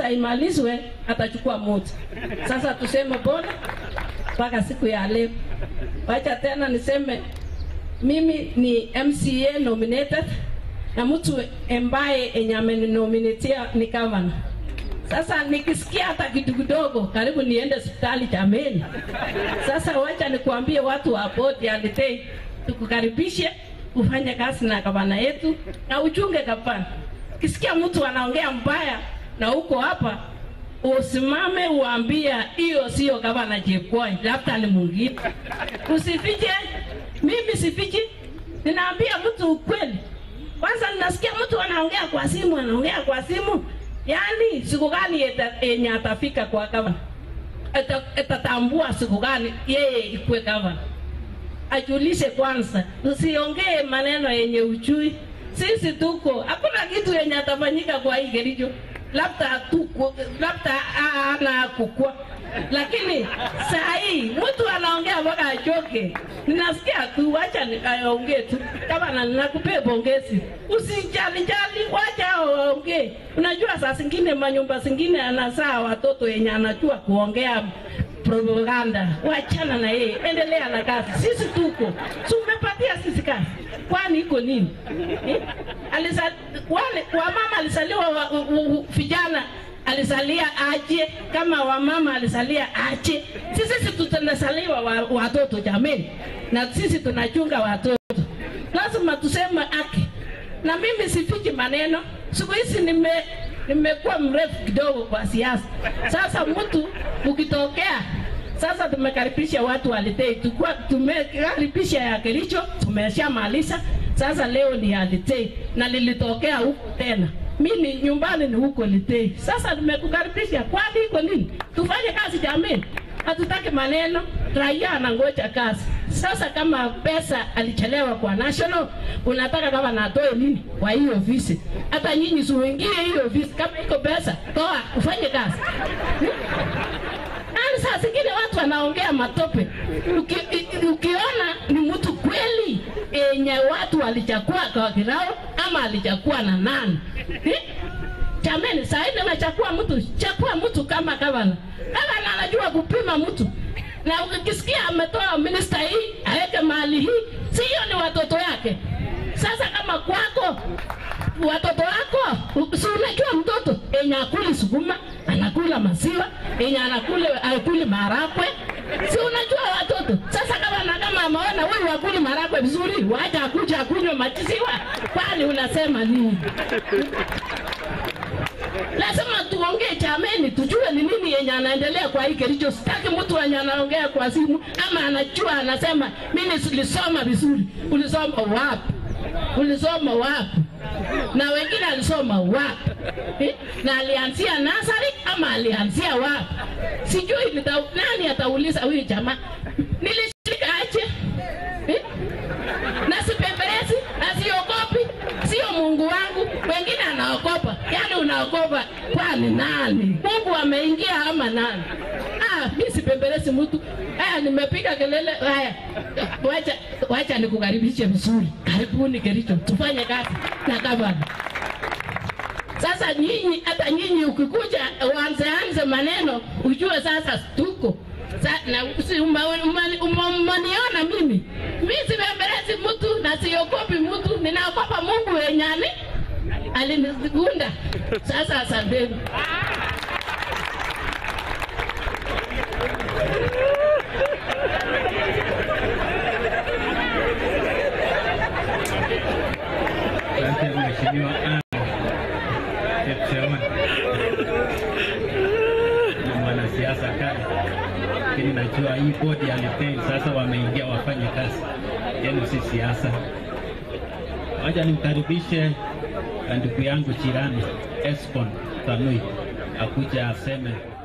pesa imalizwe, atachukua moja. Sasa tuseme pole mpaka siku ya leo. Wacha tena niseme mimi ni MCA nominated na mtu ambaye enye ameninominatia ni governor. Sasa nikisikia hata kitu kidogo, karibu niende hospitali jameni. Sasa wacha nikuambie watu wa bodi ya Litei, tukukaribishe ufanye kazi na gavana yetu na uchunge gavana. Kisikia mtu anaongea mbaya na uko hapa, usimame uambia hiyo sio gavana Chepkwony, labda ni mwingine. Usifiche, mimi sifichi, ninaambia mtu ukweli. Kwanza ninasikia mtu anaongea kwa simu, anaongea kwa simu, yaani siku gani eta- yenye atafika kwa gavana, Ata- atatambua siku gani yeye ikuwe gavana ajulishe kwanza, usiongee maneno yenye uchui. Sisi tuko, hakuna kitu yenye atafanyika kwa hii Kericho, labda tuko, labda ana kukua, lakini saa hii mtu anaongea mpaka achoke. Ninasikia tu, wacha ni- aongee tu. Kama na nakupea pongezi, usijali jali, wacha hao waongee. Unajua saa zingine manyumba zingine anazaa watoto yenye anajua kuongea propaganda, wachana na yeye, endelea na kazi. Sisi tuko tumepatia sisi kazi, kwani iko nini eh? Alisa, wale wamama alisaliwa wa, u, u, vijana alisalia aje, kama wamama alisalia aje. Sisi sisi tunasaliwa wa, watoto jameni, na sisi tunachunga watoto, lazima tuseme haki. Na mimi sifichi maneno, siku hizi nime nimekuwa mrefu kidogo kwa siasa. Sasa mtu ukitokea sasa tumekaribisha watu wa Litei, tukua tumekaribisha ya Kericho, tumeshamaliza. Sasa leo ni ya Litei na lilitokea huko tena. Mimi nyumbani ni huko Litei. Sasa tumekukaribisha, kwani iko nini? Tufanye kazi jameni, hatutaki maneno, raia anangoja kazi. Sasa kama pesa alichelewa kwa national, unataka kama natoe nini kwa hiyo ofisi? Hata nyinyi siuingie hiyo ofisi, kama iko pesa toa, ufanye kazi. Yaani saa zingine watu wanaongea matope. Uki, i- ukiona ni mtu kweli yenye watu walichakua kwa kirao ama alichakua na nani eh? Jameni, saa hii nimechakua mtu, chakua mtu kama gavana. Gavana anajua kupima mtu, na ukisikia ametoa minista hii aweke mahali hii, si hiyo ni watoto yake. Sasa kama kwako watoto wako, si unajua mtoto yenye akuli sukuma anakula maziwa, yenye anakula akuli marakwe, si unajua watoto. Sasa kama na kama ameona wewe akuli marakwe vizuri, wacha akuja akunywe maziwa, kwani unasema nini? lazima tuongee chameni, tujue ni nini yenye anaendelea kwa hii Kericho. Sitaki mtu mwenye anaongea kwa simu ama anajua anasema mimi silisoma vizuri. Ulisoma wapi? Ulisoma wapi? Na wengine alisoma wapi? Eh? Na alianzia nasari ama alianzia wapi? Sijui nita, nani atauliza huyu jamaa nilishika aje eh? na sipembelezi na siogopi, sio Mungu wangu. Wengine anaogopa, yaani unaogopa kwani nani? Mungu ameingia ama nani? Ah, mi sipembelezi mtu. Haya, nimepiga kelele. Haya, wacha wacha nikukaribishe vizuri. Karibuni Kericho, tufanye kazi na gavana. Sasa nyinyi, hata nyinyi ukikuja uanze anze maneno, ujue sasa tuko Sa, na si uma- uma- uma- umeniona mimi, mi sibembelezi mtu na siogopi mtu, ninaogopa Mungu wenyani alinigunda. Sasa asanteni. Asante Mheshimiwa Anne Chepcheon. Ni mwanasiasa kali, lakini najua hii bodi ya Litei sasa wameingia wafanye kazi yenu, si siasa. Wacha nimkaribishe ndugu yangu jirani Escon Tanui akuja aseme